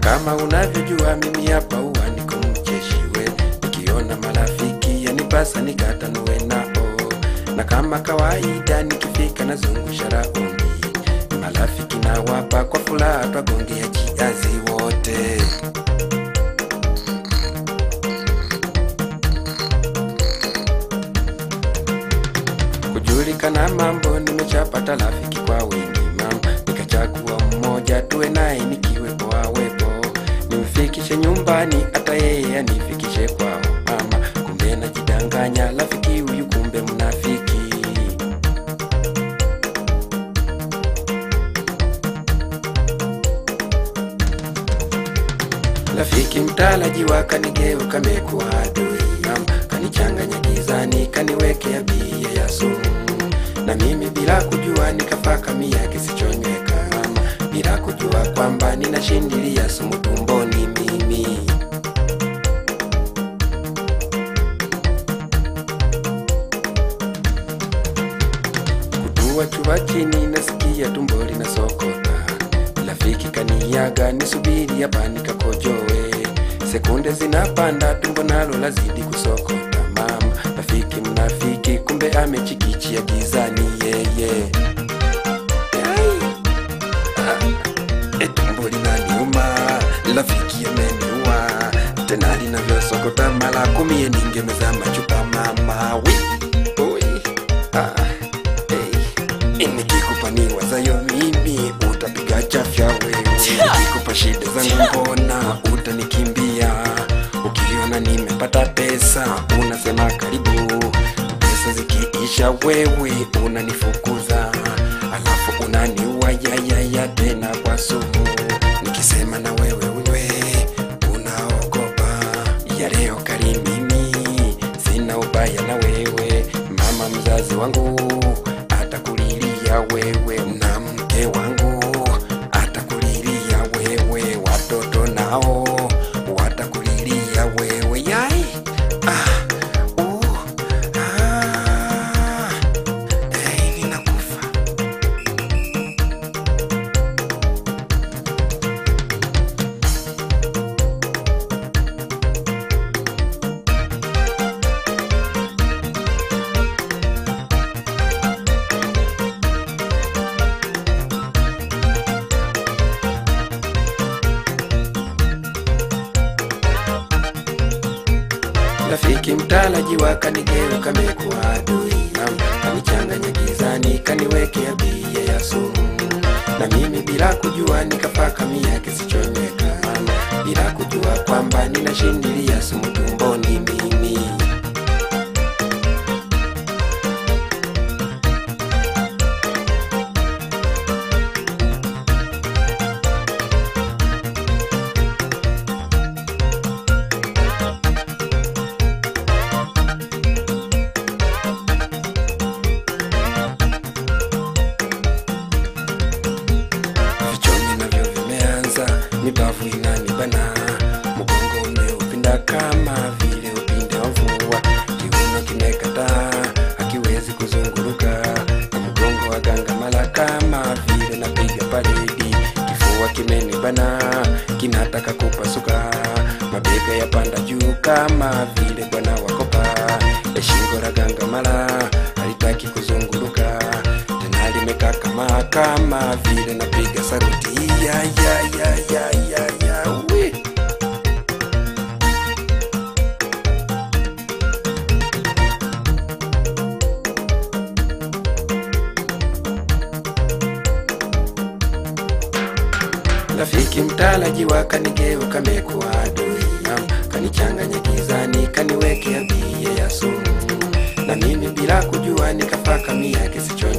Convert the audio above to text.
kama unavyojua mimi hapa huwa niko mcheshiwe, nikiona marafiki yanipasa nikatanue nao, na kama kawaida nikifika nazungusha raundi, marafiki nawapa kwa furaha, twagongea jiazi wote. kujulikana mambo, nimechapata rafiki kwa wingi mama, nikachagua mmoja tuwe naye nikiwepo awepo, nimfikishe nyumbani, hata yeye anifikishe kwao mama. Kumbe najidanganya, rafiki huyu kumbe mnafiki. Rafiki mtarajiwa kanigeuka mekuwa adui mama, kanichanganya gizani, kaniwekea bia ya sumu, na mimi bila kujua nikapaka mia kisichonyweka mama, bila kujua kwamba ninashindilia sumu tumboni mimi. kutua chuva chini, nasikia tumbo linasokota. Rafiki kaniaga, nisubiri hapa nikakojoe. Sekunde zinapanda, tumbo nalo lazidi kusokota. Mama rafiki mnafiki, kumbe amechikichia gizani yeye. Ai, ah, e, tumbo linaniuma, rafiki ameniua tena linavyosokota mara kumi, ningemeza machupa mama wi oi, ah, hey. Nikikupa ni wazayo mimi utapiga chafya wewe, nikikupa shida zangu mbona utanikimbia? Ukiona nimepata pesa unasema karibu, pesa zikiisha wewe unanifukuza, alafu unaniua yayaya tena kwa sumu. Nikisema na wewe wewe unaogopa ya leo kali mimi sina ubaya na wewe mama mzazi wangu atakulilia wewe na mke wangu atakulilia wewe watoto nao watakulilia wewe yai ah, uh, ah, hey, ninakufa Rafiki mtarajiwa kanigeuka mekuwa adui mama, kanichanganya gizani, kaniwekea bia ya sumu, na mimi bila kujua nikapaka mia kisichonyweka mama, bila kujua kwamba ninashindilia sumu tumboni mimi. vichoni navyo vimeanza, mibavu inanibana, mgongo umeupinda kama vile upinde wa mvua, kiuno kimekataa hakiwezi kuzunguruka, na mgongo wa gangamala kama vile napiga paredi, kifua kimenibana kinataka kupasuka, mabega yapanda juu kama vile bwana wakopa, ya shingo la gangamala halitaki kuzunguruka tena limekaa kama kama vile napiga saruti ya ya ya ya ya ya we rafiki mtarajiwa kanigeuka mekuwa adui mama, kanichanganya gizani kaniwekea bia ya sumu na mimi bila kujua nikapaka mia kisicho